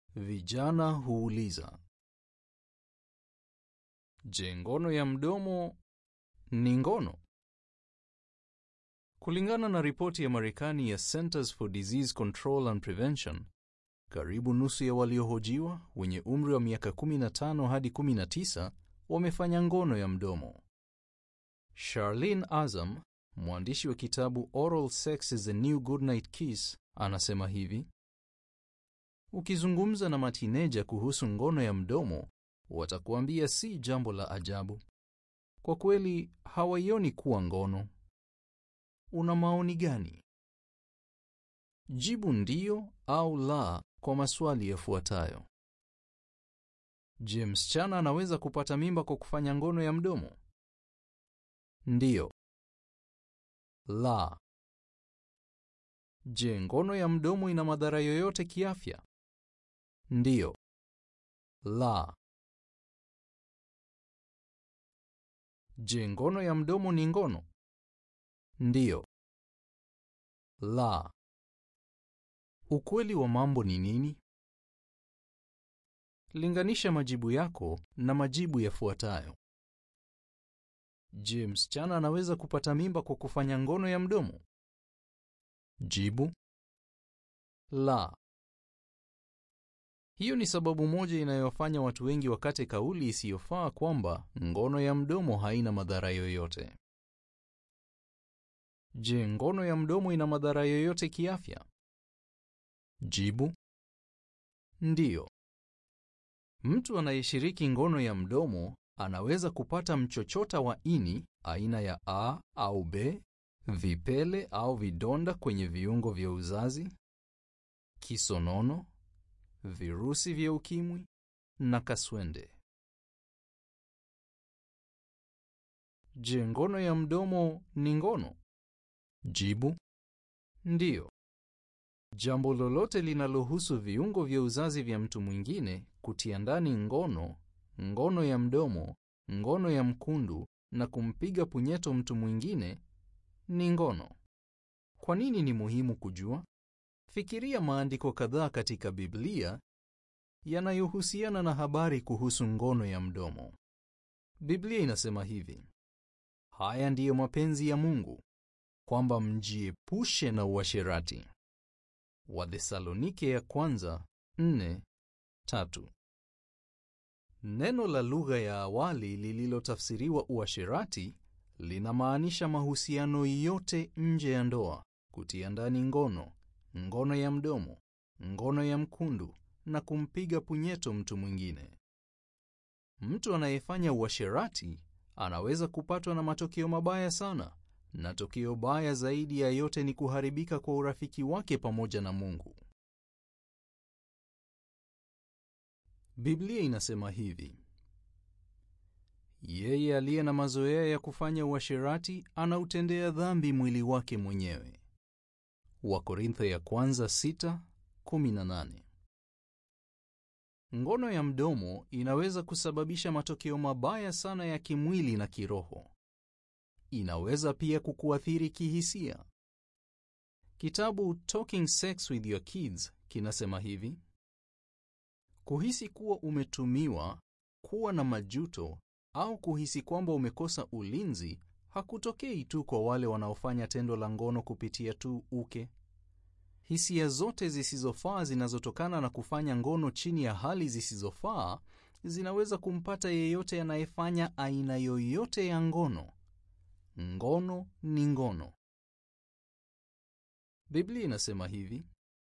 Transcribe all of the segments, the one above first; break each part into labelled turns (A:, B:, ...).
A: Vijana huuliza, je, ngono ya mdomo ni ngono? Kulingana na ripoti ya Marekani ya Centers for Disease Control and Prevention, karibu nusu ya waliohojiwa wenye umri wa miaka 15 hadi 19 wamefanya ngono ya mdomo. Charlene Azam, mwandishi wa kitabu Oral Sex is the New Goodnight Kiss, anasema hivi: Ukizungumza na matineja kuhusu ngono ya mdomo, watakuambia si jambo la ajabu. Kwa kweli hawaioni kuwa ngono. Una maoni gani? Jibu ndiyo au la kwa maswali yafuatayo. Je, msichana anaweza kupata mimba kwa kufanya ngono ya mdomo? Ndiyo. La. Je, ngono ya mdomo ina madhara yoyote kiafya? Ndiyo. La. Je, ngono ya mdomo ni ngono? Ndiyo. La. Ukweli wa mambo ni nini? Linganisha majibu yako na majibu yafuatayo. Je, msichana anaweza kupata mimba kwa kufanya ngono ya mdomo? Jibu: la. Hiyo ni sababu moja inayowafanya watu wengi wakate kauli isiyofaa kwamba ngono ya mdomo haina madhara yoyote. Je, ngono ya mdomo ina madhara yoyote kiafya? Jibu: ndiyo. Mtu anayeshiriki ngono ya mdomo anaweza kupata mchochota wa ini aina ya A au B, vipele au vidonda kwenye viungo vya uzazi, kisonono, virusi vya ukimwi na kaswende. Je, ngono ya mdomo ni ngono? Jibu: ndiyo. Jambo lolote linalohusu viungo vya uzazi vya mtu mwingine kutia ndani ngono, ngono ya mdomo, ngono ya mkundu na kumpiga punyeto mtu mwingine ni ngono. Kwa nini ni muhimu kujua? Fikiria maandiko kadhaa katika Biblia yanayohusiana na habari kuhusu ngono ya mdomo. Biblia inasema hivi: haya ndiyo mapenzi ya Mungu, kwamba mjiepushe na uasherati. Wathesalonike ya kwanza nne tatu. Neno la lugha ya awali lililotafsiriwa uasherati linamaanisha mahusiano yote nje ya ndoa, kutia ndani ngono, ngono ya mdomo, ngono ya mkundu na kumpiga punyeto mtu mwingine. Mtu anayefanya uasherati anaweza kupatwa na matokeo mabaya sana, na tokeo baya zaidi ya yote ni kuharibika kwa urafiki wake pamoja na Mungu. Biblia inasema hivi: yeye aliye na mazoea ya kufanya uasherati anautendea dhambi mwili wake mwenyewe. Wakorintho ya kwanza 6:18. Ngono ya mdomo inaweza kusababisha matokeo mabaya sana ya kimwili na kiroho. Inaweza pia kukuathiri kihisia. Kitabu Talking Sex with Your Kids kinasema hivi: kuhisi kuwa umetumiwa, kuwa na majuto au kuhisi kwamba umekosa ulinzi hakutokei tu kwa wale wanaofanya tendo la ngono kupitia tu uke. Hisia zote zisizofaa zinazotokana na kufanya ngono chini ya hali zisizofaa zinaweza kumpata yeyote anayefanya aina yoyote ya ngono. Ngono ni ngono. Biblia inasema hivi: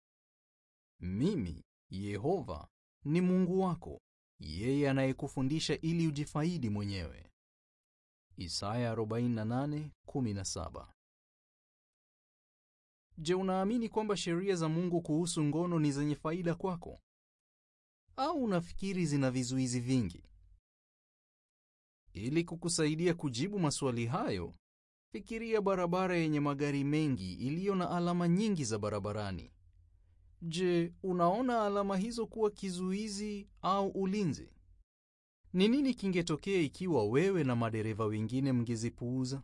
A: mimi Yehova ni Mungu wako, yeye anayekufundisha ili ujifaidi mwenyewe. Isaya 48:17. Je, unaamini kwamba sheria za Mungu kuhusu ngono ni zenye faida kwako? Au unafikiri zina vizuizi vingi? Ili kukusaidia kujibu maswali hayo, fikiria barabara yenye magari mengi iliyo na alama nyingi za barabarani. Je, unaona alama hizo kuwa kizuizi au ulinzi? Ni nini kingetokea ikiwa wewe na madereva wengine mngezipuuza?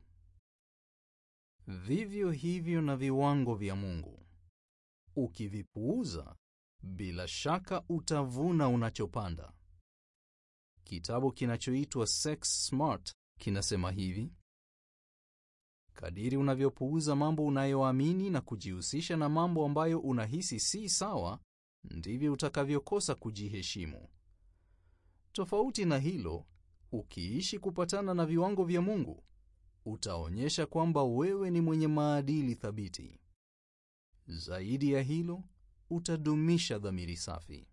A: Vivyo hivyo na viwango vya Mungu. Ukivipuuza, Bila shaka utavuna unachopanda. Kitabu kinachoitwa Sex Smart kinasema hivi: kadiri unavyopuuza mambo unayoamini na kujihusisha na mambo ambayo unahisi si sawa, ndivyo utakavyokosa kujiheshimu. Tofauti na hilo, ukiishi kupatana na viwango vya Mungu, utaonyesha kwamba wewe ni mwenye maadili thabiti. Zaidi ya hilo, utadumisha dhamiri safi.